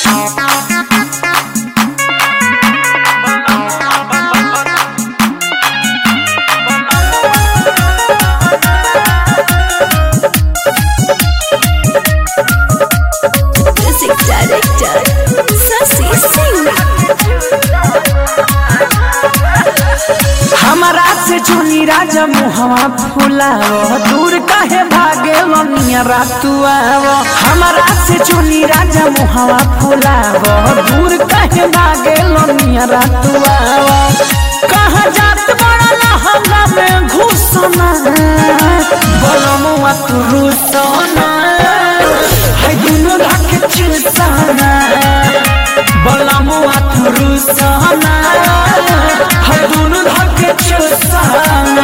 Music director Sasi Singh हमारा से चुनी राजा मुहवा फुलाव दूर काहे भागे लनिया रातुआ हमारा से चुनी राजा मुहवा फुलाव दूर काहे भागे लनिया रातुआ कहाँ जात बड़ा लहंगा में घुसना बलमुआ तू रुसना है दुनु ढक चिलसाना बलमुआ तू रुसना है दुनु ढक चिलसाना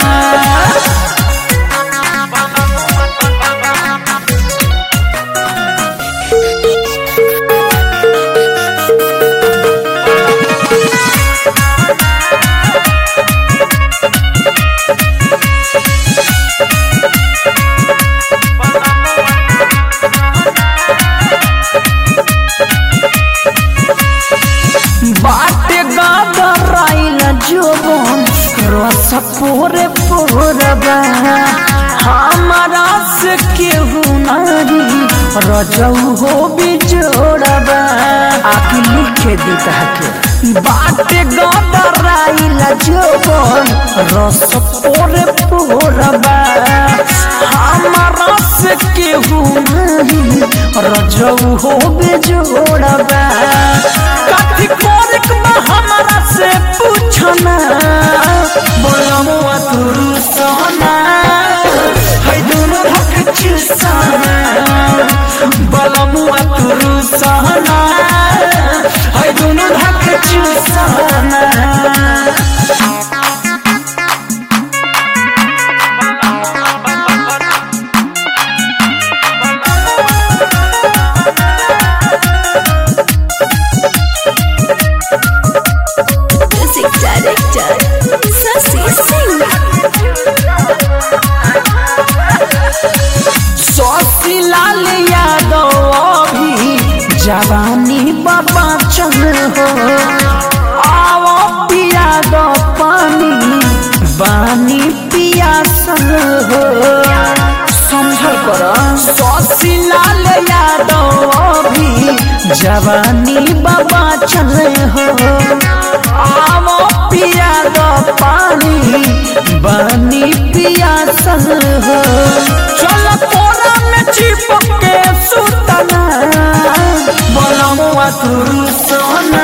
बाटे गादराइल जोबन रस पोरे पोरबा हमारा से केहू नारी रजऊ हो बिजोड़बा आके लिखे दी के बाटे गादराइल जोबन रस पोरे पोरबा हमारा से केहू नारी रजऊ हो बिजोड़बा कथी कोरिक बा हमरा से पूछना बोलमुआ तुरु सोना है दोनों हक चुसाना बोलमुआ तुरु सोना है दोनों हक चुसाना Music director Sasi Singh सौसी लाल यादव अभी जवानी बाबा चल हो आओ पिया दो पानी बानी पियासल हो समझल कर सौसी लाल यादव अभी जवानी बाबा चल हो आओ पिया दो पानी बानी पियासल हो चल कोरा में चिपक के सुतना बोलमुआ तुरु सोना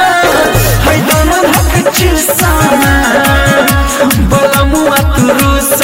है दोनों हक चिसाना बोलमुआ तुरु